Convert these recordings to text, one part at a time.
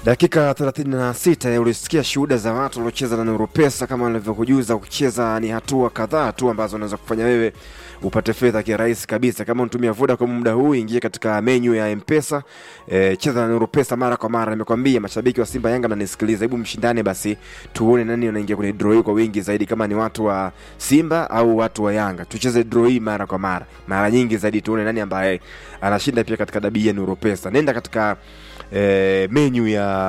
Dakika 36 ulisikia shuhuda za watu waliocheza na Nuru Pesa. Kama nilivyokujuza, kucheza ni hatua kadhaa tu ambazo unaweza kufanya wewe upate fedha kirahisi kabisa. Kama unatumia Vodacom muda huu, ingia katika menyu ya M-Pesa, e, cheza na Nuru Pesa mara kwa mara. Nimekwambia mashabiki wa Simba Yanga mnanisikiliza, hebu mshindane basi, tuone nani anaingia kwenye draw hii kwa wingi zaidi, kama ni watu wa Simba au watu wa Yanga. Tucheze draw hii mara kwa mara, mara nyingi zaidi, tuone nani ambaye anashinda pia katika dabi ya Nuru Pesa. Nenda katika e, menyu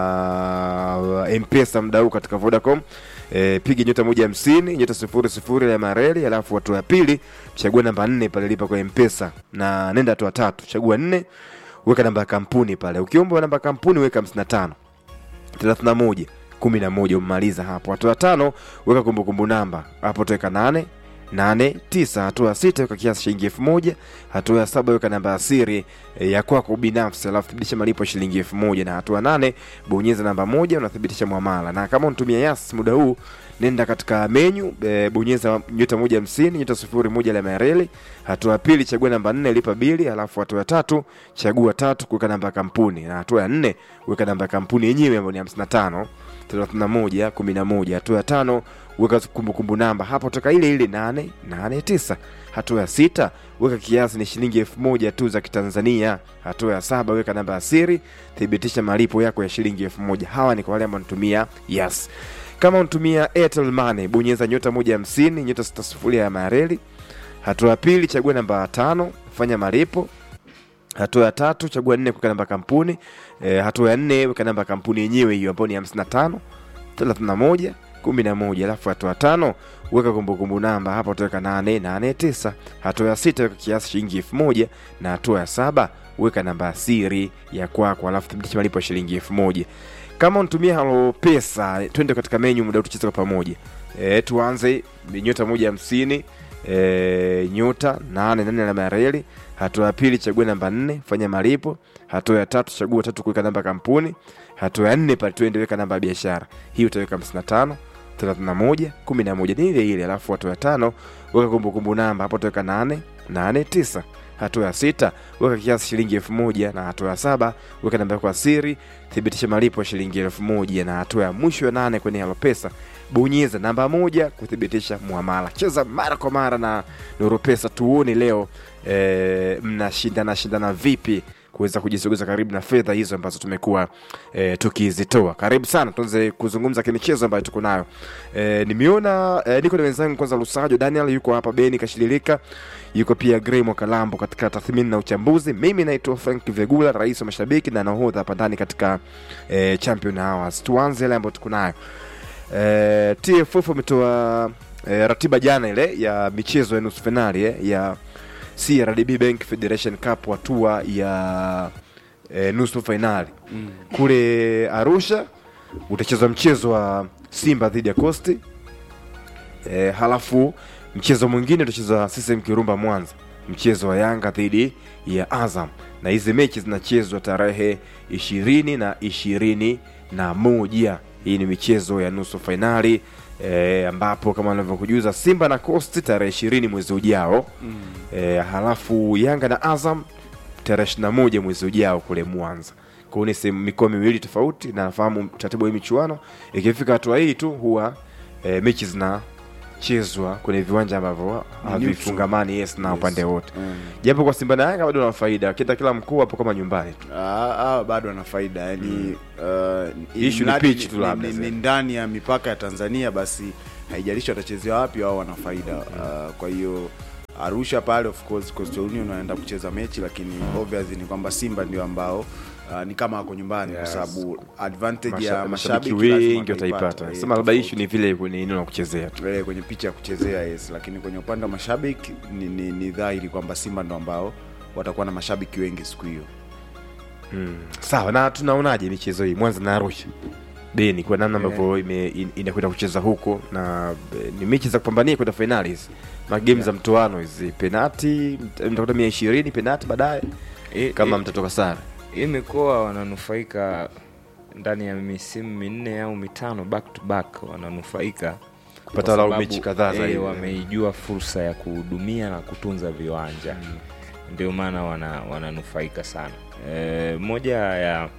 ya M-Pesa muda huu katika Vodacom e, piga nyota moja hamsini nyota sifuri sifuri ya mareli, alafu hatua ya pili chagua namba nne pale lipa kwa M-Pesa na nenda hatua tatu chagua nne weka namba ya kampuni pale. Ukiomba namba ya kampuni weka hamsini na tano thelathini na moja kumi na moja umemaliza hapo. Hatua ya tano weka kumbukumbu namba hapo, tuweka nane nane tisa. Hatua ya sita weka kiasi shilingi elfu moja. Hatua ya saba weka namba ya siri e, ya kwako binafsi, alafu thibitisha malipo shilingi elfu moja. Na hatua nane bonyeza namba moja, unathibitisha mwamala. Na kama unatumia Yas muda huu, nenda katika menyu e, bonyeza nyota moja hamsini nyota sifuri moja la reli. Hatua ya pili chagua namba nne lipa bili, alafu hatua ya tatu chagua tatu kuweka namba ya kampuni, na hatua ya nne weka namba ya kampuni yenyewe ambayo ni hamsini na tano 31 11. Hatua ya tano weka kumbukumbu namba hapo toka ile ile 889. Hatua ya sita weka kiasi ni shilingi elfu moja tu za Kitanzania. Hatua ya saba weka namba ya siri, thibitisha malipo yako ya shilingi elfu moja. Hawa ni kwa wale ambao wanatumia Yes. Kama unatumia Airtel Money bonyeza nyota moja hamsini nyota sita sifuri ya mareli. Hatua ya pili chagua namba tano fanya malipo hatua ya tatu chagua nne kuweka namba kampuni e, hatua ya nne weka namba kampuni yenyewe hiyo ambayo ni hamsini na tano thelathini na moja kumi na moja alafu hatua ya tano weka kumbukumbu namba hapa utaweka nane nane tisa hatua ya sita weka kiasi shilingi elfu moja na hatua ya saba weka namba ya siri ya kwako alafu thibitisha malipo ya shilingi elfu moja kama unatumia halo pesa twende katika menyu muda tucheze kwa pamoja e, tuanze nyota moja hamsini e, nyota nane nane alama ya reli. Hatua ya pili chagua namba nne fanya malipo. Hatua ya tatu chagua tatu kuweka namba ya kampuni. Hatua ya nne pale tuende weka namba ya biashara, hii utaweka 55 31 11 ni ile ile. Alafu hatua ya tano weka kumbukumbu namba, hapo utaweka 8 8 9 hatua ya sita weka kiasi shilingi elfu moja na hatua ya saba weka namba yako ya siri, thibitisha malipo ya shilingi elfu moja na hatua ya mwisho ya nane kwenye Halo Pesa bonyeza namba moja kuthibitisha muamala. Cheza mara kwa mara na Nuru Pesa, tuone leo e, mnashindana shindana vipi kuweza kujisogeza karibu na fedha hizo ambazo tumekuwa e, tukizitoa. Karibu sana, tuanze kuzungumza kimichezo ambayo tuko nayo. E, nimeona e, niko na wenzangu kwanza, Lusajo Daniel yuko hapa, Beni Kashililika yuko pia, Grey Mwakalambo katika tathmini na uchambuzi. Mimi naitwa Frank Vegula, rais wa mashabiki na nahodha hapa ndani katika e, Champion Hours. Tuanze yale ambayo tuko nayo. E, TFF wametoa e, ratiba jana ile ya michezo ya nusu finali eh, ya CRDB Bank Federation Cup hatua ya e, nusu fainali mm. Kule Arusha utachezwa mchezo wa Simba dhidi ya Coast e, halafu mchezo mwingine utachezwa CCM Kirumba Mwanza, mchezo wa Yanga dhidi ya Azam, na hizi mechi zinachezwa tarehe ishirini na ishirini na moja. Hii ni michezo ya nusu fainali e, ambapo kama anavyokujuza Simba na Coast tarehe ishirini mwezi ujao mm. E, halafu Yanga na Azam tarehe ishirini na moja mwezi ujao kule Mwanza. Kwa hiyo ni sehemu mikoa miwili tofauti, na nafahamu taratibu ya michuano ikifika hatua hii tu huwa e, mechi zinachezwa kwenye viwanja ambavyo havifungamani yes na upande wote Mm. japo kwa Simba na Yanga bado wana faida, kita kila mkuu hapo kama nyumbani tu. Ah, ah, bado ana faida yani uh, Issue ni mradi pitch tu labda ni, sasa. ni ndani ya mipaka ya Tanzania, basi haijalishi watachezea wapi, wao wana faida uh, kwa hiyo Arusha pale of course Coastal Union wanaenda kucheza mechi, lakini obviously ni kwamba Simba ndio ambao uh, ni kama wako nyumbani Yes. kwa sababu advantage Masha- ya mashabiki mashabiki lazima wengi wataipata. eh, Sema labda tofauti. issue ni vile kwenye eneo la kuchezea tu. Eh, kwenye picha ya kuchezea yes, lakini kwenye upande wa mashabiki ni, ni, ni dhahiri kwamba Simba ndo ambao watakuwa na mashabiki wengi siku hiyo. Sawa, na tunaonaje michezo hii Mwanza na Arusha Beni kwa namna Eh. ambavyo ime- in- inakwenda kucheza huko na eh, ni mechi za kupambania kwenda fainali hizi magame za mtoano hizi penati mt- mtakuta mia ishirini penati baadaye I- kama i- mtatoka sare hii mikoa wananufaika ndani ya misimu minne au mitano back to back wananufaika Kupata kwa walau sababu, mechi kadhaa eh, zaidi. wameijua fursa ya kuhudumia na kutunza viwanja ndio maana wana, wananufaika sana e, moja ya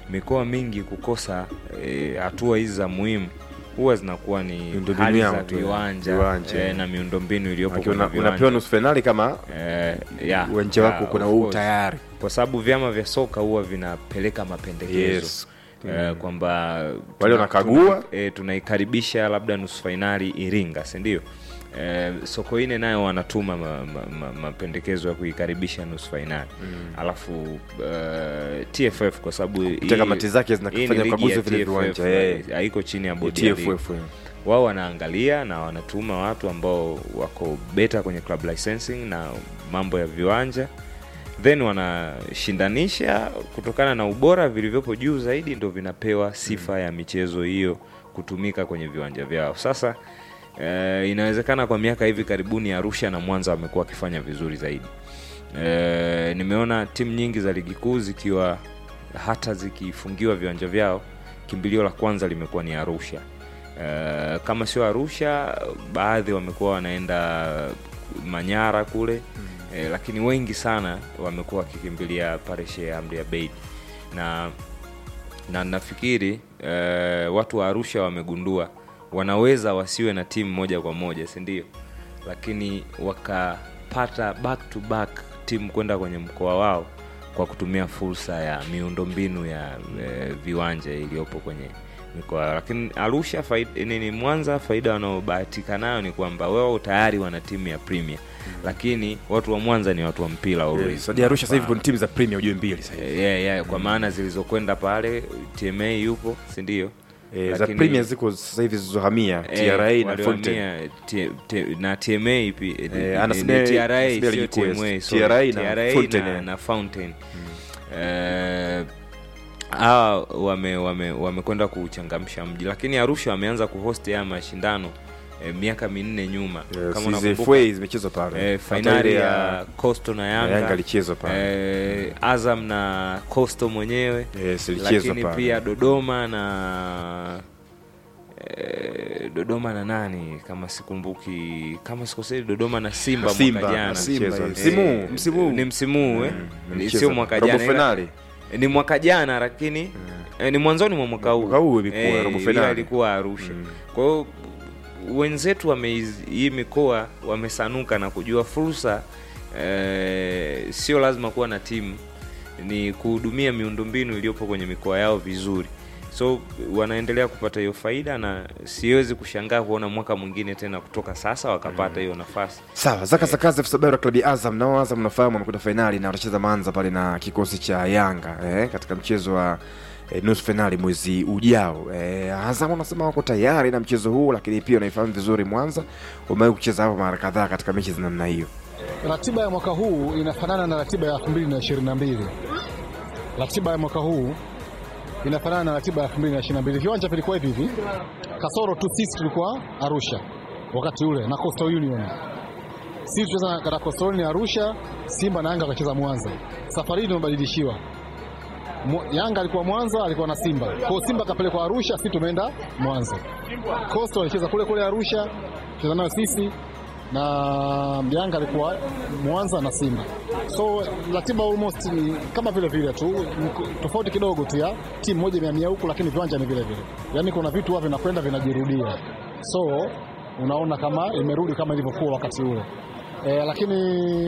mikoa mingi kukosa eh, hatua hizi za muhimu huwa zinakuwa ni Miundombinu hali yao za tu, viwanja, viwanja. eh, na miundombinu iliyopo Maana kwenye una- viwanja. unapewa nusu fainali kama Eh, ya, uwanja ya, wako kuna of huu course. tayari kwa sababu vyama vya soka huwa vinapeleka mapendekezo Yes. eh, kwamba Wale tuna- wanakagua. tuna- eh, tunaikaribisha labda nusu fainali Iringa, si ndio? Eh, Sokoine nayo wanatuma ma- ma- ma- mapendekezo ya kuikaribisha nusu fainali alafu eh, TFF kwa sababu Kupitia hii- kamati zake hii zinafanya ni ligi ukaguzi ya vile TFF, viwanja, eh. haiko chini ya bodi ya ligi TFF eh. wao wanaangalia na wanatuma watu ambao wako beta kwenye club licensing na mambo ya viwanja then wanashindanisha kutokana na ubora vilivyopo juu zaidi ndo vinapewa sifa ya michezo hiyo kutumika kwenye viwanja vyao sasa eh, inawezekana kwa miaka hivi karibuni arusha na mwanza wamekuwa wakifanya vizuri zaidi eh, nimeona timu nyingi za ligi kuu zikiwa hata zikifungiwa viwanja vyao kimbilio la kwanza limekuwa ni arusha Eh, kama sio arusha baadhi wamekuwa wanaenda manyara kule eh, lakini wengi sana wamekuwa wakikimbilia pareshe ya amri ya beid na na nafikiri eh, watu wa arusha wamegundua wanaweza wasiwe na timu moja kwa moja si ndio lakini wakapata back to back timu kwenda kwenye mkoa wao kwa kutumia fursa ya miundombinu ya eh, viwanja iliyopo kwenye mikoa yao. lakini arusha faida, nini mwanza faida wanaobahatika nayo ni kwamba wao tayari wana timu ya premier lakini watu wa mwanza ni watu wa mpira always. Yes. Hadi Arusha sasa hivi kuna timu za Premier ujue mbili sasa hivi. Eh, yeah, yeah, kwa maana zilizokwenda pale tma yupo si ndio Eh, za Lakini- Premier ziko sasa hivi zilizohamia Eh, TRA na waliohamia Fontaine. T- T- na TMA pi- eh, Eh, ni- anasema- ni TRA anasema sio ligi kuu, yes. TMA, sorry. TRA na TRA Fountain, na- eh. na Fountain. Eh, hawa wame wame wamekwenda kuchangamsha mji lakini arusha wameanza kuhost haya mashindano eh, miaka minne nyuma Yes, kama hizi unakumbuka FA zimechezwa pale. eh, Hata fainali ile ya Coastal na na Yanga, Yanga ilichezwa pale. eh, Azam na Coastal mwenyewe Yes, ilichezwa lakini pale. pia Dodoma na eh, Dodoma na nani kama sikumbuki kama sikosei Dodoma na Simba, Simba, mwaka jana na Simba, Simba. eh, Msimu huu, Eh, msimu huu. ni msimu huu eh? Mm, Ni- mlicheza sio mwaka robo jana ila- finali. eh, ni mwaka jana lakini eh, ni mwanzoni mwa mwaka huu Mwaka huu ilikuwa robo ila finali. ilikuwa Arusha Mm. kwa hiyo wenzetu wame hii mikoa wamesanuka na kujua fursa eh, sio lazima kuwa na timu ni kuhudumia miundombinu iliyopo kwenye mikoa yao vizuri so wanaendelea kupata hiyo faida na siwezi kushangaa kuona mwaka mwingine tena kutoka sasa wakapata hiyo nafasi Sawa, Zaka Sakazi FC Sabera klabu ya Azam nao Azam nafahamu wanakwenda fainali na watacheza Manza pale na kikosi cha Yanga eh, katika mchezo wa eh, nusu fainali mwezi ujao. Eh, Azam wanasema wako tayari na mchezo huu, lakini pia wanaifahamu vizuri Mwanza, wamewahi kucheza hapo mara kadhaa katika mechi za namna hiyo. Ratiba ya mwaka huu inafanana na ratiba ya 2022. Ratiba ya mwaka huu inafanana na ratiba ya 2022. Viwanja vilikuwa hivi hivi, kasoro tu sisi tulikuwa Arusha wakati ule na Coastal Union. Sisi tucheza katika Coastal Union Arusha, Simba na Yanga wakacheza Mwanza. Safari hii tumebadilishiwa. Mu- Yanga alikuwa Mwanza, alikuwa na Simba. Kwa hiyo Simba kapelekwa Arusha, sisi tumeenda Mwanza. Coastal alicheza kule kule Arusha, cheza nayo sisi na Yanga alikuwa Mwanza na Simba. So ratiba almost ni kama vile vile tu, mko- tofauti kidogo tu ya timu moja mia mia huku, lakini viwanja ni vile vile. Yaani kuna vitu huwa vinakwenda vinajirudia, so unaona kama imerudi kama ilivyokuwa wakati ule e, lakini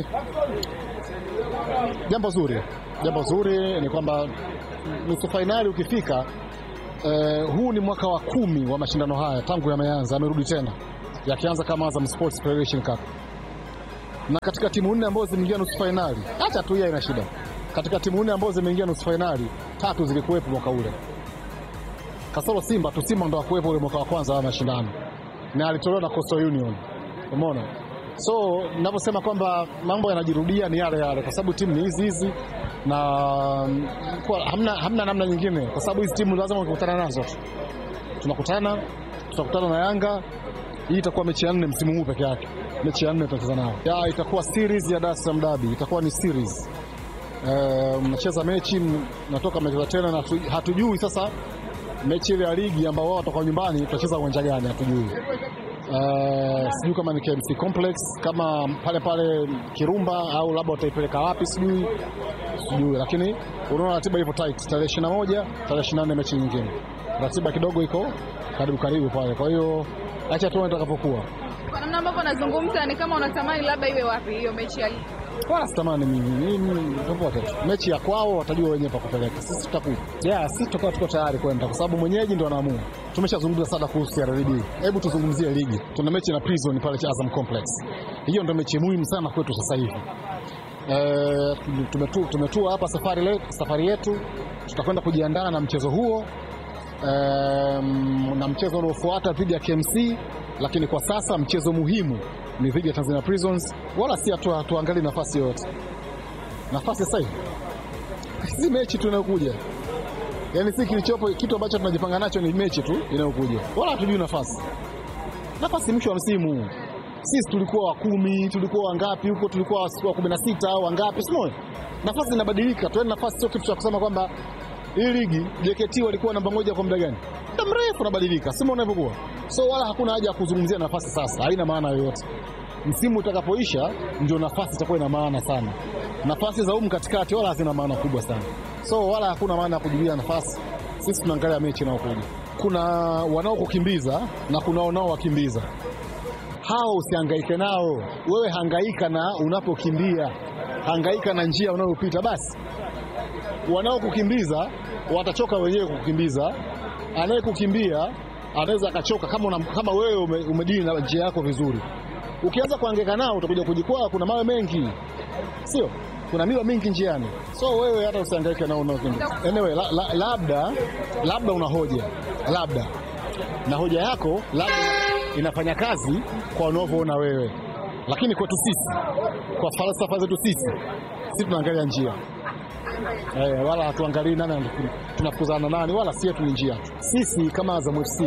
jambo zuri, jambo zuri ni kwamba nusu fainali ukifika Eh, huu ni mwaka wa kumi wa mashindano haya tangu yameanza, yamerudi tena yakianza kama Azam Sports Federation Cup, na katika timu nne ambazo zimeingia nusu fainali, hata tu hiyo ina shida. Katika timu nne ambazo zimeingia nusu fainali, tatu zilikuwepo mwaka ule, kasoro Simba tu. Simba ndo akuwepo ule mwaka wa kwanza wa mashindano na alitolewa na Coastal Union, umeona. So ninavyosema kwamba mambo yanajirudia ni yale yale, kwa sababu timu ni hizi hizi na mm, kwa, hamna, hamna namna nyingine, kwa sababu hizi timu lazima ukikutana nazo tu. tunakutana tutakutana na Yanga. Hii itakuwa mechi ya nne msimu huu peke yake, mechi ya nne tutacheza nao. Ya, itakuwa series ya Dar es Salaam Derby, itakuwa ni series Eh, mnacheza mechi m- natoka mnacheza tena na hatu- hatujui sasa mechi ile ya ligi ambao wao watakuwa nyumbani tutacheza uwanja gani hatujui. Uh, sijui kama ni KMC Complex kama pale pale Kirumba au labda wataipeleka wapi sijui. sijui, lakini unaona ratiba ilivyo tight, tarehe 21 tarehe 24 mechi nyingine, ratiba kidogo iko karibu karibu pale. Kwa hiyo acha tuone itakapokuwa. Kwa namna ambavyo unazungumza ni kama unatamani labda iwe wapi hiyo mechi ya ligi. Wala sitamani mimi mimi popote tu, mechi ya kwao watajua wenyewe pa kupeleka, sisi tutakuja. Yeah, sisi tutakuwa tuko tayari kwenda, kwa sababu mwenyeji ndo anaamua. Tumeshazungumza sana kuhusu CRDB, hebu tuzungumzie ligi. Tuna mechi na Prison pale cha Azam Complex, hiyo ndo mechi muhimu sana kwetu sasa hivi. Eh, tumetu, tumetua hapa safari, le, safari yetu tutakwenda kujiandaa na mchezo huo um, na mchezo unaofuata dhidi ya KMC, lakini kwa sasa mchezo muhimu ni dhidi ya Tanzania Prisons, wala si hatu- hatuangalii nafasi yoyote. Nafasi sasa hivi si mechi tu inayokuja, yaani si kilichopo, kitu ambacho tunajipanga nacho ni mechi tu inayokuja, wala hatujui nafasi. Nafasi mwisho wa msimu sisi tulikuwa wa kumi, tulikuwa wangapi huko, tulikuwa wa kumi na sita au wangapi, sio? Nafasi zinabadilika tu, yaani nafasi sio kitu cha kusema kwamba hii ligi JKT walikuwa namba moja kwa muda gani? Muda mrefu unabadilika, sima unavyokuwa. So wala hakuna haja ya kuzungumzia nafasi sasa, haina maana yoyote. Msimu utakapoisha ndio nafasi itakuwa ina maana sana. Nafasi za humu katikati wala hazina maana kubwa sana, so wala hakuna maana ya kujulia nafasi. Sisi tunaangalia mechi inayokuja. Kuna wanaokukimbiza na kuna wanaowakimbiza hao usihangaike nao. Wewe hangaika na unapokimbia, hangaika na njia unayopita basi. Wanaokukimbiza watachoka wenyewe kukukimbiza. Anayekukimbia anaweza akachoka kama, una, kama wewe ume, umedili na njia yako vizuri. Ukianza kuhangaika nao utakuja kujikwaa, kuna mawe mengi, sio? Kuna miwa mingi njiani, so wewe hata usihangaike nao unaokimbiza. Anyway, la, la, labda labda una hoja labda na hoja yako labda inafanya kazi kwa unavyoona wewe, lakini kwetu sisi, kwa falsafa zetu sisi, sisi tunaangalia njia eh, wala hatuangalii nani tunafukuzana nani, wala si yetu ni njia tu. Sisi kama Azam FC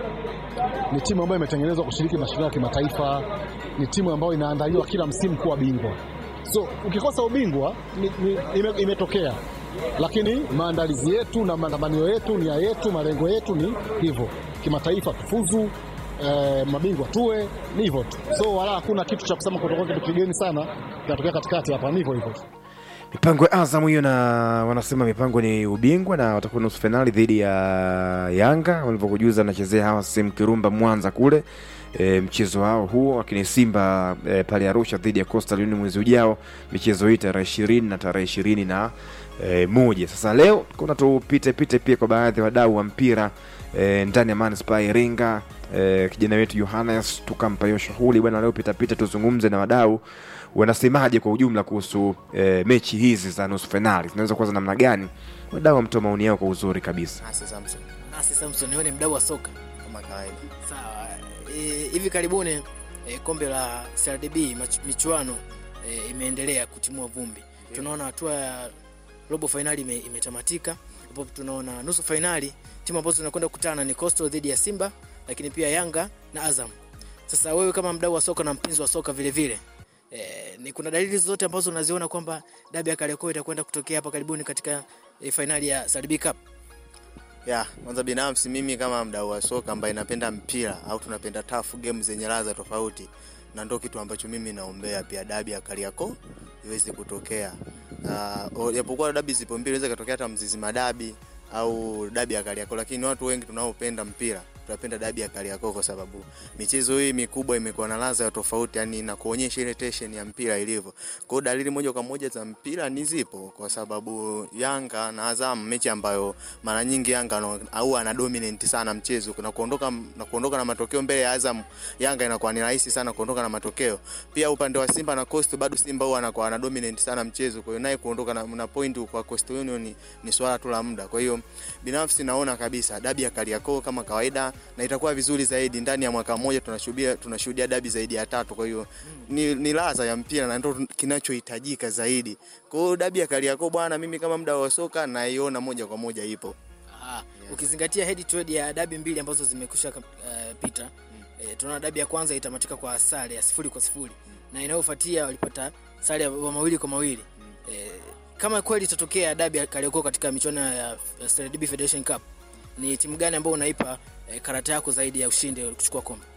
ni timu ambayo imetengenezwa kushiriki mashindano ya kimataifa, ni timu ambayo inaandaliwa kila msimu kuwa bingwa. So ukikosa ubingwa ni, ni, ime, imetokea, lakini maandalizi yetu na matamanio yetu, nia yetu, malengo yetu ni hivyo, kimataifa tufuzu eh, mabingwa tuwe, ni hivyo tu. So wala hakuna kitu cha kusema kutoka kitu kigeni sana kinatokea katikati hapa, ni hivyo hivyo tu. mipango ya Azam hiyo, na wanasema mipango ni ubingwa na watakuwa nusu fainali dhidi ya Yanga walivyokujuza, anachezea hawa sehemu Kirumba Mwanza kule e, mchezo wao huo, lakini Simba e, pale Arusha dhidi ya Coastal Union mwezi ujao, michezo hii tarehe ishirini na tarehe ishirini na e, moja. Sasa leo kuna tupite pite pia kwa baadhi ya wadau wa mpira e, ndani ya manispaa ya Iringa e, kijana wetu Yohanes tukampa hiyo shughuli bwana, leo pitapita tuzungumze na wadau wanasemaje kwa ujumla kuhusu e, mechi hizi za nusu fainali zinaweza kuwa za namna gani? Wadau wamtoa maoni yao kwa uzuri kabisa. Nasi Samson Nasi Samson, wewe ni mdau wa soka. kama kawaida. Sawa. E, hivi karibuni e, kombe la CRDB mach- michuano e, imeendelea kutimua vumbi. Tunaona hatua ya robo fainali ime, imetamatika ambapo tunaona nusu fainali timu ambazo zinakwenda kukutana ni Coastal dhidi ya Simba, lakini pia Yanga na Azam. Sasa wewe kama mdau wa soka na mpenzi wa soka vile vile e, ni kuna dalili zote ambazo unaziona kwamba dabi ya Kariakoo itakwenda kutokea hapa karibuni katika e, fainali ya CRDB Cup? Ya, kwanza binafsi mimi kama mdau wa soka ambaye napenda mpira au tunapenda tough game zenye ladha tofauti na ndo kitu ambacho mimi naombea pia dabi ya Kariakoo iweze kutokea. Uh, japokuwa dabi zipo mbili inaweza katokea hata mzizi madabi au dabi ya Kariakoo, lakini watu wengi tunaopenda mpira tunapenda dabi ya Kariakoo kwa sababu michezo hii mikubwa imekuwa na ladha ya tofauti, yani na kuonyesha ile tension ya mpira ilivyo. Kwa hiyo dalili moja kwa moja za mpira ni zipo, kwa sababu Yanga na Azam, mechi ambayo mara nyingi Yanga ana- au ana dominate sana mchezo na kuondoka na kuondoka na matokeo mbele ya Azam, Yanga inakuwa ni rahisi sana kuondoka na matokeo. Pia upande wa Simba na Coast, bado Simba huwa anakuwa ana dominate sana mchezo, kwa hiyo naye kuondoka na, na point kwa Coastal Union ni, ni swala tu la muda. Kwa hiyo binafsi naona kabisa dabi ya Kariakoo kama kawaida, na itakuwa vizuri zaidi. Ndani ya mwaka mmoja tunashuhudia tunashuhudia dabi zaidi ya tatu, kwa hiyo ni, ni ladha ya mpira na ndio kinachohitajika zaidi. Kwa hiyo dabi ya Kariakoo bwana, mimi kama mdau wa soka naiona moja kwa moja ipo. Aha. Ukizingatia head to head ya dabi mbili ambazo zimekusha uh, pita e, tunaona dabi ya kwanza itamatika kwa sare ya sifuri kwa sifuri na inayofuatia walipata sare ya mawili kwa mawili e, kama kweli itatokea dabi ya Kariakoo katika michuano ya CRDB Federation Cup ni timu gani ambayo unaipa e, karata yako zaidi ya ushindi kuchukua kombe?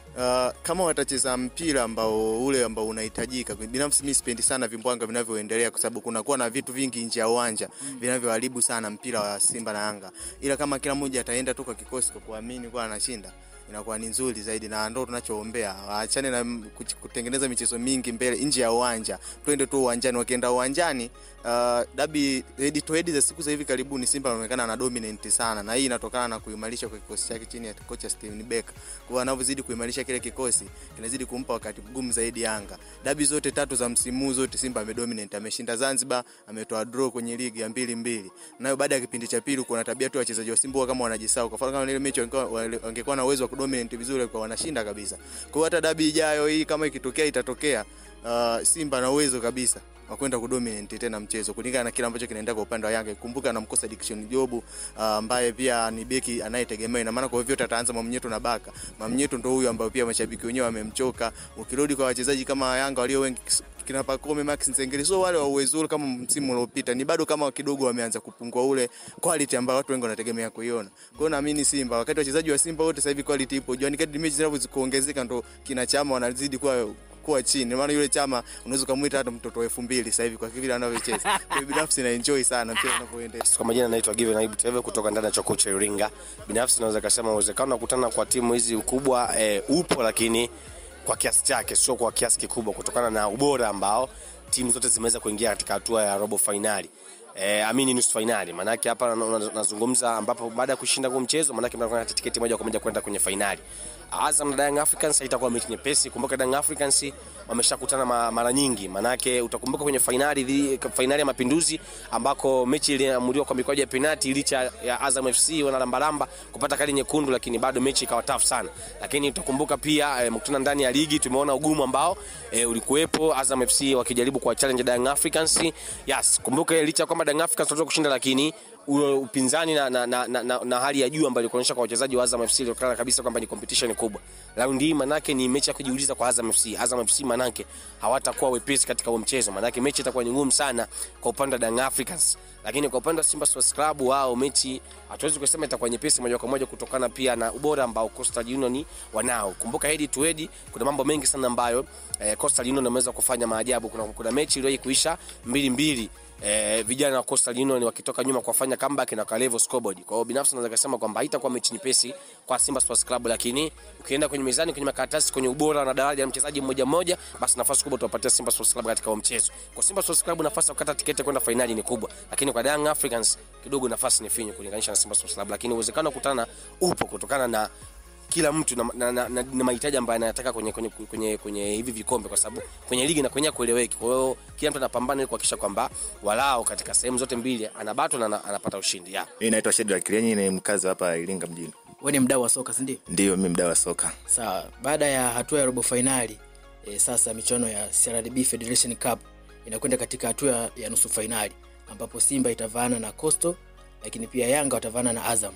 Uh, kama watacheza mpira ambao ule ambao unahitajika. Binafsi mimi sipendi sana vimbwanga vinavyoendelea kwa sababu kunakuwa na vitu vingi nje ya uwanja vinavyoharibu sana mpira wa Simba na Yanga, ila kama kila mmoja ataenda tu kwa kikosi kwa kuamini kwa anashinda inakuwa ni nzuri zaidi, na ndo tunachoombea. Waachane na m- kuch- kutengeneza michezo mingi mbele nje ya uwanja, twende tu uwanjani. Wakienda uwanjani, uh, dabi head to head za siku za hivi karibuni, Simba anaonekana ana dominant sana, na hii inatokana na kuimarisha kwa kikosi chake chini ya kocha Steven Becker. Kwa anavyozidi kuimarisha kile kikosi, kinazidi kumpa wakati mgumu zaidi Yanga. Dabi zote tatu za msimu huu zote Simba amedominate, ameshinda Zanzibar, ametoa draw kwenye ligi ya mbili mbili. Nayo baada ya kipindi cha pili, kuna tabia tu ya wachezaji wa Simba huwa kama wanajisahau. Kwa mfano kama ile mechi wangekuwa- wale- wangekuwa na uwezo wa kudominate vizuri, kwa wanashinda kabisa. Kwa hiyo hata dabi ijayo hii kama ikitokea itatokea, uh, Simba na uwezo kabisa wa kwenda kudominate tena mchezo kulingana na kile ambacho kinaendelea kwa upande wa Yanga. Kumbuka anamkosa Dickson Job uh, ambaye pia ni beki anayetegemewa, ina maana kwa hivyo ataanza Mamnyeto na Baka. Mamnyeto ndo huyu ambaye pia mashabiki wenyewe wamemchoka. Ukirudi kwa wachezaji kama Yanga walio wengi kina Pacome Max Nzengeli, so wale wa uwezo ule kama msimu uliopita, ni bado kama kidogo wameanza kupungua ule quality ambayo watu wengi wanategemea kuiona. Kwa hiyo naamini Simba, wakati wachezaji wa Simba wote sasa hivi quality ipo juu, yani kadri mechi zinavyozikuongezeka ndo kina chama wanazidi kuwa kuwa chini. Maana yule chama unaweza kumuita hata mtoto wa elfu mbili sasa hivi kwa vile anavyocheza. Kwa hiyo binafsi na enjoy sana mpira unavyoendelea. Kwa majina naitwa Given Aibu Teve kutoka ndani ya chuo kikuu cha Iringa. Binafsi naweza kusema uwezekano wa kukutana kwa timu hizi ukubwa e, upo, lakini kwa kiasi chake, sio kwa kiasi kikubwa, kutokana na ubora ambao timu zote zimeweza kuingia katika hatua ya robo fainali. E, amini nusu fainali. Maanake hapa na- na- nazungumza ambapo baada ya kushinda huu mchezo, maanake mnakuwa na tiketi moja kwa moja kwenda kwenye fainali. Azam na Young Africans haitakuwa mechi nyepesi. Kumbuka Young Africans wameshakutana ma, mara nyingi, manake utakumbuka kwenye fainali dhi- fainali ya Mapinduzi ambako mechi iliamuliwa kwa mikwaju ya penalti, licha ya Azam FC wanalambalamba kupata kadi nyekundu, lakini bado mechi ikawa tough sana. Lakini utakumbuka pia e, mkutana ndani ya ligi tumeona ugumu ambao e, ulikuwepo, Azam FC wakijaribu kuwa challenge Young Africans. Yes, kumbuka licha ya kwamba Young Africans wanataka kushinda, lakini ule upinzani na, na, na, na, na, na hali ya juu ambayo ilikuonyesha kwa wachezaji wa Azam FC ilionekana kabisa kwamba ni competition kubwa. Raundi hii manake ni mechi ya kujiuliza kwa Azam FC. Azam FC manake hawatakuwa wepesi katika huo mchezo, manake mechi itakuwa ni ngumu sana kwa upande wa Young Africans, lakini kwa upande wa Simba Sports Club wao mechi hatuwezi kusema itakuwa nyepesi moja kwa moja kutokana pia na ubora ambao Coastal Union wanao. Kumbuka head to head, kuna mambo mengi sana ambayo eh, Coastal Union wameweza kufanya maajabu. Kuna, kuna mechi iliyowahi kuisha mbili mbili eh, vijana wa Coastal Union wakitoka nyuma kufanya comeback na kalevo scoreboard. Kwa hiyo binafsi naweza kusema kwamba haitakuwa mechi nyepesi kwa Simba Sports Club, lakini ukienda kwenye mizani, kwenye makaratasi, kwenye ubora na daraja la mchezaji mmoja mmoja, basi nafasi kubwa tuwapatia Simba Sports Club katika huo mchezo. Kwa Simba Sports Club nafasi ya kukata tiketi ya kwenda fainali ni kubwa, lakini kwa Young Africans kidogo nafasi ni finyu kulinganisha na Simba Sports Club, lakini uwezekano wa kukutana upo kutokana na kila mtu na, na, na, na, na mahitaji ambayo anayataka kwenye, kwenye, kwenye, kwenye hivi vikombe, kwa sababu kwenye ligi na kwenye kueleweki. Kwa hiyo kila mtu anapambana ili kuhakikisha kwamba walao katika sehemu zote mbili anabatwa na ana- anapata ushindi yeah. Mimi naitwa Shedrack Kirenyi, ni mkazi wa hapa Iringa mjini. wewe ni mdau wa soka si ndio Ndio mimi mdau wa soka. sawa baada ya hatua ya robo fainali e, sasa michuano ya CRDB Federation Cup inakwenda katika hatua ya nusu fainali ambapo Simba itavaana na Coastal lakini pia Yanga watavaana na Azam.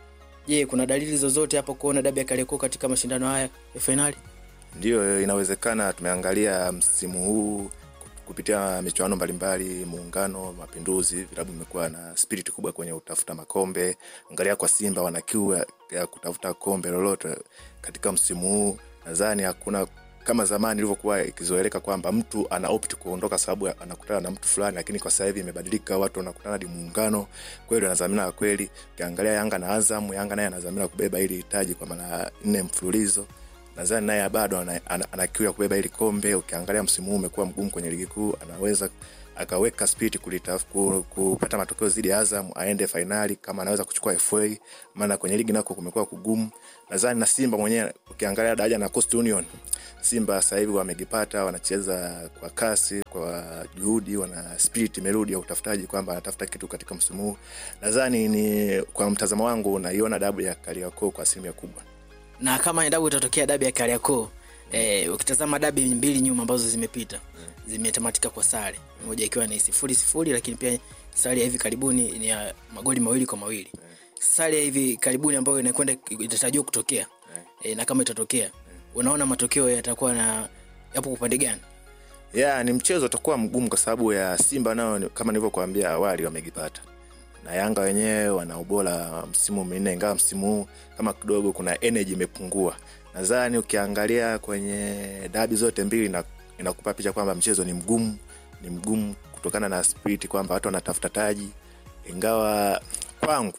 Je, kuna dalili zozote hapo kuona dabi ya Kariakoo katika mashindano haya ya fainali? Ndio inawezekana, tumeangalia msimu huu kupitia michuano mbalimbali, Muungano, Mapinduzi, vilabu vimekuwa na spirit kubwa kwenye kutafuta makombe. Angalia kwa Simba, wana kiu ya- ya kutafuta kombe lolote katika msimu huu. Nadhani hakuna kama zamani ilivyokuwa ikizoeleka kwamba mtu ana opt kuondoka sababu anakutana na mtu fulani, lakini kwa sasa hivi imebadilika, watu wanakutana hadi muungano kweli, wanadhamira kweli. Ukiangalia Yanga na Azam, Yanga naye anadhamira kubeba ili hitaji kwa mara nne mfululizo nadhani naye bado ana, ana, ana kiu ya kubeba ili kombe. Ukiangalia msimu huu umekuwa mgumu kwenye ligi kuu, anaweza akaweka spirit kulitaf, ku, kupata matokeo zidi ya Azam aende fainali kama anaweza kuchukua FA, maana kwenye ligi nako kumekuwa kugumu. Nadhani na Simba mwenyewe ukiangalia daraja na Coast Union, Simba sasa hivi wamejipata, wanacheza kwa kasi, kwa juhudi, wana spirit imerudi ya utafutaji kwamba anatafuta kitu katika msimu huu. Nadhani ni kwa mtazamo wangu naiona dabu ya Kariakoo kwa asilimia kubwa. Na kama endapo itatokea dabi ya Kariakoo eh, ukitazama dabi mbili nyuma ambazo zimepita zimetamatika kwa sare, moja ikiwa ni sifuri sifuri, lakini pia sare ya hivi karibuni ni ya magoli mawili kwa mawili. Sare ya hivi karibuni ambayo inakwenda itatarajiwa kutokea eh, na kama itatokea, unaona matokeo yatakuwa na yapo upande gani? ya ni mchezo utakuwa mgumu kwa sababu ya Simba nao ni- kama nilivyokuambia awali wamejipata na Yanga wenyewe wana ubora msimu minne, ingawa msimu huu kama kidogo kuna energy imepungua. Nadhani ukiangalia kwenye dabi zote mbili na inakupa picha kwamba mchezo ni mgumu, ni mgumu kutokana na spirit kwamba watu wanatafuta taji, ingawa kwangu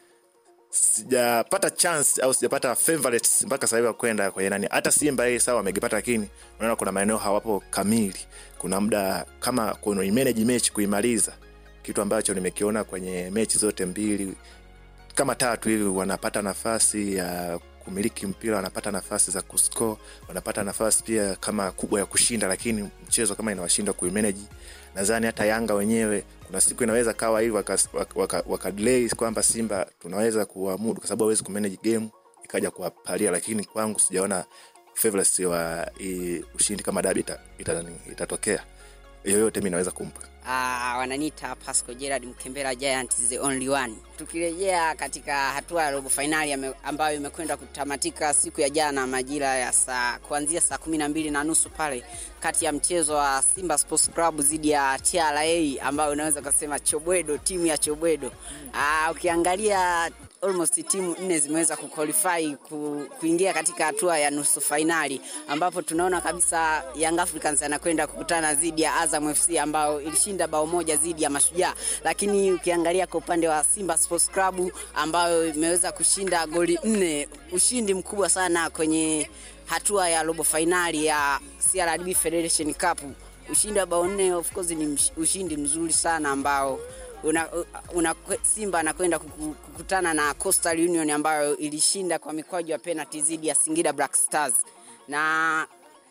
sijapata chance au sijapata favorites mpaka sasa hivi wa kwenda kwenye nani. Hata Simba hii sawa wamegipata, lakini unaona kuna maeneo hawapo kamili. Kuna muda kama kuna manage mechi kuimaliza, kitu ambacho nimekiona kwenye mechi zote mbili kama tatu hivi, wanapata nafasi ya kumiliki mpira, wanapata nafasi za kuscore, wanapata nafasi pia kama kubwa ya kushinda, lakini mchezo kama inawashinda kuimanage. Nadhani hata Yanga wenyewe kuna siku inaweza kawa hivi waka, waka, waka, waka delay kwamba Simba tunaweza kuamudu kwa sababu hawezi kumanage game ikaja kuwapalia, lakini kwangu sijaona favorites wa hii ushindi kama dabi itatokea ita, ita itatokea. yoyote mi naweza kumpa Ah, wananiita Pasco Gerard Mkembera Giants the only one. Tukirejea katika hatua ya robo fainali ame- ambayo imekwenda kutamatika siku ya jana majira ya saa kuanzia saa kumi na mbili na nusu pale kati ya mchezo wa Simba Sports Club dhidi ya TRA ambayo unaweza ukasema Chobwedo, timu ya Chobwedo. Ah, ukiangalia almost timu nne zimeweza kuqualify ku, kuingia katika hatua ya nusu fainali ambapo tunaona kabisa Young Africans anakwenda kukutana dhidi ya Azam FC ambao ilishinda bao moja dhidi ya Mashujaa, lakini ukiangalia kwa upande wa Simba Sports Club ambayo imeweza kushinda goli nne, ushindi mkubwa sana kwenye hatua ya robo fainali ya CRDB Federation Cup. Ushindi wa bao nne of course ni msh- ushindi mzuri sana ambao una, una, Simba anakwenda kuku- kukutana na Coastal Union ambayo ilishinda kwa mikwaju ya penalty dhidi ya Singida Black Stars na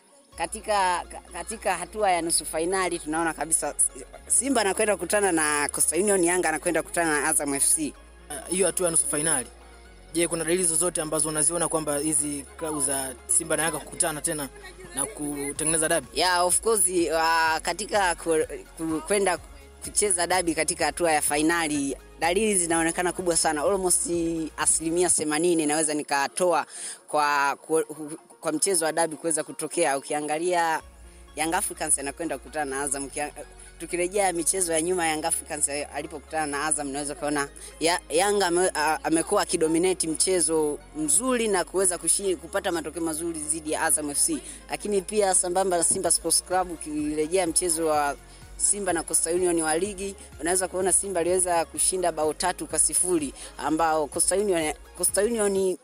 katika katika hatua ya nusu fainali tunaona kabisa Simba anakwenda kukutana na Coastal Union, Yanga anakwenda kukutana na Azam FC. Ah, hiyo hatua ya nusu fainali je kuna dalili zozote ambazo unaziona kwamba hizi klabu za simba na yanga kukutana tena na kutengeneza dabi Yeah, of course uh, katika ku- ku- kwenda kucheza dabi katika hatua ya fainali dalili zinaonekana kubwa sana almost asilimia themanini naweza nikatoa kwa, kwa, kwa mchezo wa dabi kuweza kutokea ukiangalia Young Africans anakwenda kukutana na Azam Ukia- tukirejea michezo ya nyuma Young Africans alipokutana na Azam naweza kuona ya, Yanga ame, a- amekuwa akidominate mchezo mzuri na kuweza kushi- kupata matokeo mazuri dhidi ya Azam FC, lakini pia sambamba na Simba Sports Club ukirejea mchezo wa Simba na Coastal Union wa ligi unaweza kuona Simba aliweza kushinda bao tatu kwa sifuri ambao Coastal Union, Coastal Union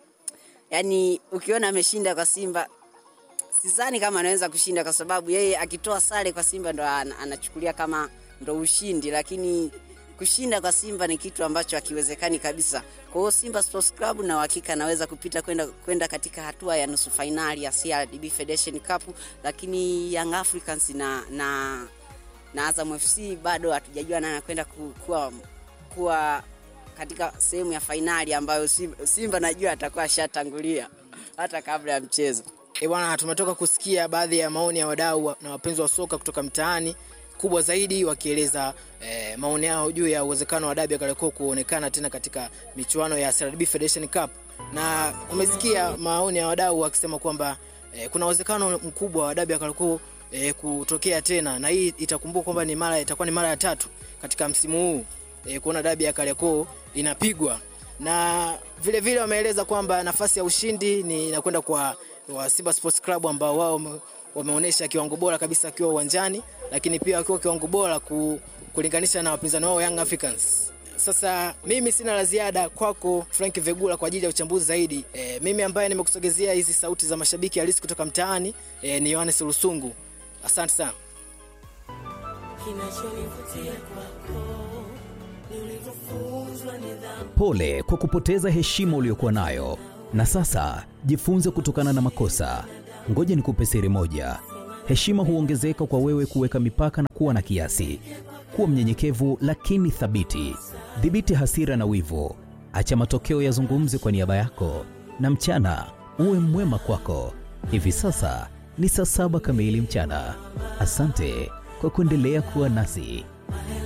yani ukiona ameshinda kwa Simba sidhani kama anaweza kushinda kwa sababu yeye akitoa sare kwa Simba ndo ana- anachukulia kama ndo ushindi, lakini kushinda kwa Simba ni kitu ambacho hakiwezekani kabisa. Kwa hiyo Simba Sports Club na uhakika anaweza kupita kwenda kwenda katika hatua ya nusu fainali ya CRDB Federation Cup, lakini Young Africans na na na Azam FC bado hatujajua nani anakwenda ku- kuwa kuwa katika sehemu ya fainali ambayo Simba, Simba najua atakuwa ashatangulia hata kabla ya mchezo. E bwana, tumetoka kusikia baadhi ya maoni ya wadau wa- na wapenzi wa soka kutoka mtaani, kubwa zaidi wakieleza eh, maoni yao juu ya uwezekano wa dabi ya Kariakoo kuonekana tena katika michuano ya CRDB Federation Cup, na umesikia maoni ya wadau wakisema kwamba eh, kuna uwezekano mkubwa wa dabi ya Kariakoo eh, kutokea tena, na hii itakumbuka kwamba ni mara itakuwa ni mara ya tatu katika msimu huu eh, kuona dabi ya Kariakoo inapigwa na vile vile wameeleza kwamba nafasi ya ushindi ni inakwenda kwa wa Simba Sports Club ambao wao wame- wameonyesha kiwango bora kabisa wakiwa uwanjani, lakini pia wakiwa kiwango bora ku, kulinganisha na wapinzani wao Young Africans. Sasa mimi sina la ziada kwako Frank Vegula kwa ajili ya uchambuzi zaidi. E, mimi ambaye nimekusogezea hizi sauti za mashabiki halisi kutoka mtaani e, ni Yohanes Lusungu. Asante sana. Pole kwa kupoteza heshima uliyokuwa nayo, na sasa jifunze kutokana na makosa. Ngoja nikupe siri moja: heshima huongezeka kwa wewe kuweka mipaka na kuwa na kiasi. Kuwa mnyenyekevu lakini thabiti. Dhibiti hasira na wivu, acha matokeo yazungumze kwa niaba yako, na mchana uwe mwema kwako. Hivi sasa ni saa saba kamili mchana. Asante kwa kuendelea kuwa nasi.